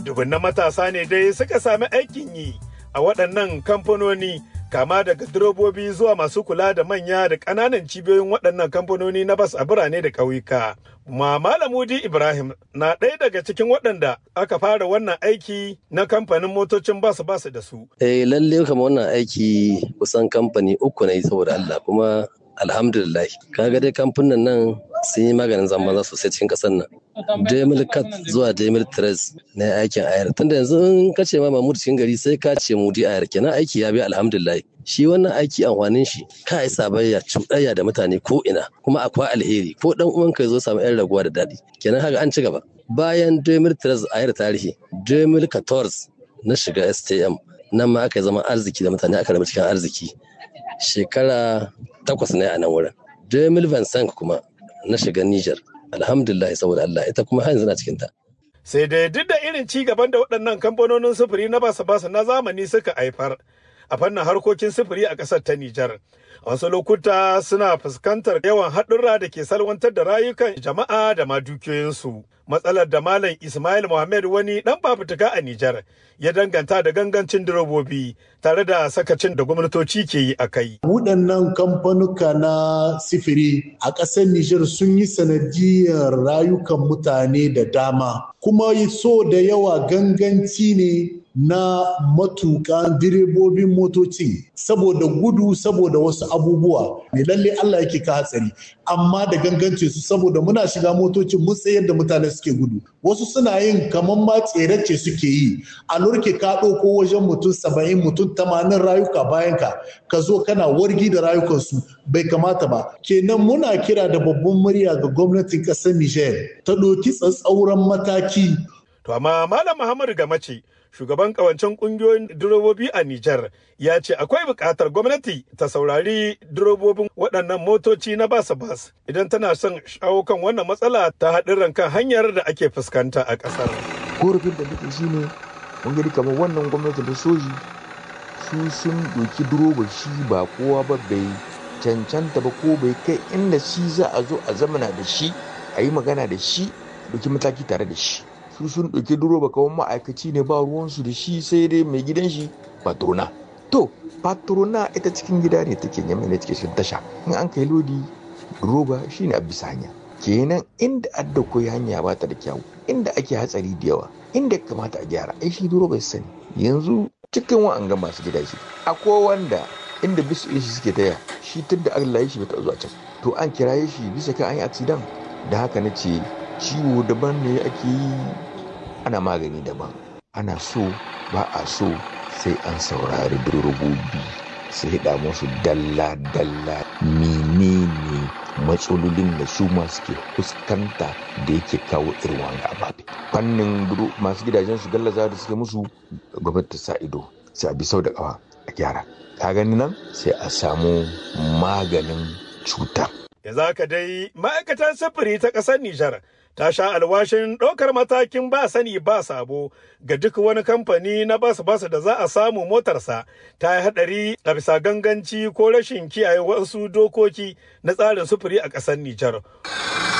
Dubunnan matasa ne dai suka sami aikin yi a waɗannan kamfanoni kama daga direbobi zuwa masu kula da manya da ƙananan cibiyoyin waɗannan kamfanoni na bas a birane da ƙauyuka. Ma Malamudi Ibrahim na ɗaya daga cikin waɗanda aka fara wannan aiki na kamfanin motocin bas bas da su. Eh lalle kama wannan aiki kusan kamfani uku ne saboda Allah kuma alhamdulillah kaga dai kamfanin nan sun yi maganin zamba sosai cikin ƙasar nan. Demil Cat zuwa Demil Tres na aikin ayar. Tunda yanzu in ka ce ma Mahmud cikin gari sai ka ce Mudi ayar kenan aiki ya bi alhamdulillah. Shi wannan aiki amfanin shi ka yi sabayya cuɗayya da mutane ko ina kuma akwai alheri ko dan uwan ka zo samu yan raguwa da daɗi. Kenan haka an ci gaba. Bayan Demil Tres ayar tarihi Demil Catorz na shiga STM nan ma aka zama arziki da mutane aka raba cikin arziki. Shekara takwas ne a nan wurin. Demil Vincent kuma na shiga Niger. alhamdulillah saboda Allah ita kuma har yanzu na cikin ta. Sai dai duk da irin ci gaban da waɗannan kamfanonin sufuri na basa basa na zamani suka haifar a fannin harkokin sufuri a ƙasar ta Nijar. A wasu lokuta suna fuskantar yawan haɗurra da ke salwantar da rayukan jama'a da ma dukiyoyinsu. Matsalar da Malam Ismail Mohammed wani ɗan fafutuka a Nijar ya danganta da gangancin direbobi tare da sakacin da gwamnatoci ke yi a kai. Waɗannan kamfanuka na sifiri a ƙasar Nijar sun yi sanadiyar rayukan mutane da dama. Kuma so da yawa ganganci ne na matuƙan direbobin motoci saboda gudu saboda wasu abubuwa ne lalle Allah yake ka hatsari amma da gangance su saboda muna shiga motocin mun tsayar da mutane suke gudu wasu suna yin kamar ma tserace suke yi a lurke ka ɗauko wajen mutum saba'in mutum tamanin rayuka bayan ka ka zo kana wargi da rayukansu bai kamata ba kenan muna kira da babban murya ga gwamnatin ƙasar Nijar ta ɗauki tsatsauran mataki To amma Malam Muhammadu Gamace shugaban kawancen kungiyoyin direbobi a Nijar ya ce akwai buƙatar gwamnati ta saurari direbobin waɗannan motoci na bas bas idan tana son shawo kan wannan matsala ta haɗin kan hanyar da ake fuskanta a ƙasar. Korafin da nake shi ne mun gani kamar wannan gwamnati da soji su sun ɗauki direba shi ba kowa ba bai cancanta ba ko bai kai inda shi za a zo a zamana da shi a yi magana da shi ɗauki mataki tare da shi. su sun ɗauki direba kawai ma'aikaci ne ba ruwansu da shi sai dai mai gidan shi patrona to patrona ita cikin gida ne take yamma ne take cikin tasha in an kai lodi direba shine a bisa hanya kenan inda adda koyi hanya ba ta da kyau inda ake hatsari da yawa inda kamata a gyara ai shi direba sani yanzu cikin wa'an ga masu gida shi akwai wanda inda bisu shi suke taya shi tun da Allah ya shi bai zuwa can to an kiraye shi bisa kan an yi accident da haka na ce ciwo daban ne ake yi ana magani daban ana so ba a so sai an saurari direbobi su hida musu dalla-dalla menene matsalolin da su ma suke fuskanta da yake kawo irin wani ababe fannin masu gidajen su gallaza da suke musu gwamnati ta sa ido sai a bi sau da kawa a gyara ka gani nan sai a samu maganin cutar yanzu haka dai ma'aikatar sufuri ta ƙasar Nijar ta sha alwashin ɗaukar matakin ba sani ba sabo ga duk wani kamfani na bas bas da za a samu motarsa ta yi haɗari a bisa ganganci ko rashin kiyaye wasu dokoki na tsarin sufuri a ƙasar Nijar.